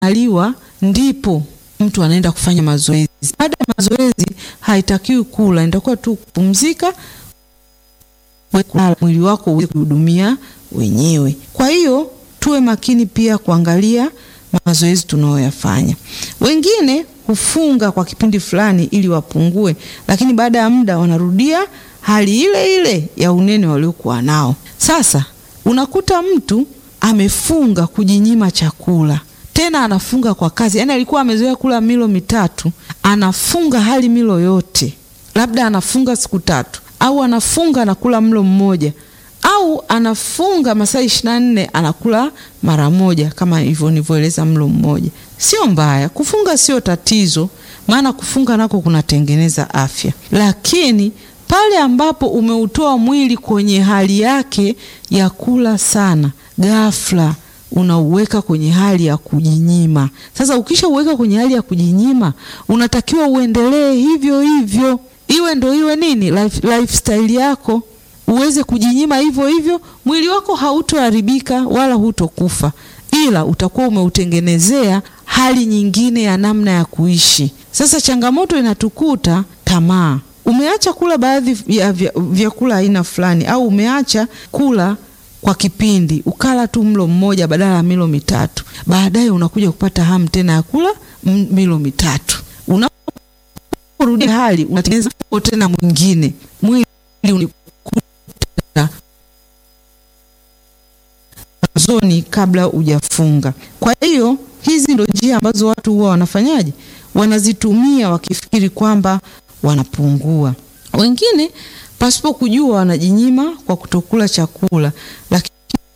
aliwa ndipo mtu anaenda kufanya mazoezi. Baada ya mazoezi haitakiwi kula, inatakiwa tu kupumzika, mwili wako uweze kuhudumia wenyewe. Kwa hiyo tuwe makini pia kuangalia mazoezi tunayoyafanya. Wengine hufunga kwa kipindi fulani ili wapungue, lakini baada ya muda wanarudia hali ile ile ya unene waliokuwa nao. Sasa unakuta mtu amefunga kujinyima chakula, tena anafunga kwa kazi. Yaani alikuwa amezoea kula milo mitatu, anafunga hali milo yote, labda anafunga siku tatu, au anafunga anakula mlo mmoja au anafunga masaa ishirini na nne anakula mara moja, kama hivyo nilivyoeleza, mlo mmoja. Sio mbaya kufunga, sio tatizo, maana kufunga nako kunatengeneza afya, lakini pale ambapo umeutoa mwili kwenye hali yake ya kula sana, ghafla unauweka kwenye hali ya kujinyima. Sasa ukishauweka kwenye hali ya kujinyima, unatakiwa uendelee hivyo hivyo, iwe ndo iwe nini life, lifestyle yako uweze kujinyima hivyo hivyo, mwili wako hautoharibika wala hutokufa, ila utakuwa umeutengenezea hali nyingine ya namna ya kuishi. Sasa changamoto inatukuta tamaa. Umeacha kula baadhi ya vyakula aina fulani, au umeacha kula kwa kipindi, ukala tu mlo mmoja badala ya milo mitatu, baadaye unakuja kupata hamu tena ya kula milo mitatu. Unaporudi hali unatengeneza tena mwingine, mwili zoni kabla hujafunga. Kwa hiyo hizi ndo njia ambazo watu huwa wanafanyaje, wanazitumia wakifikiri kwamba wanapungua. Wengine pasipo kujua wanajinyima kwa kutokula chakula, lakini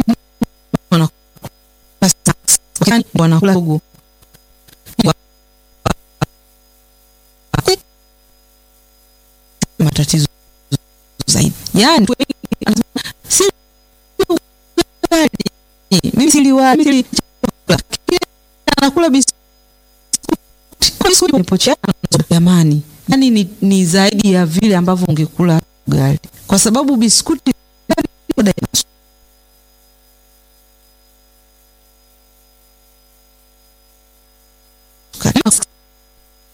wanakula gogo matatizo zaidi. Yani si mimi siliwali anakula biskuti jamani, yani ni, ni zaidi ya vile ambavyo ungekula ugali, kwa sababu biskuti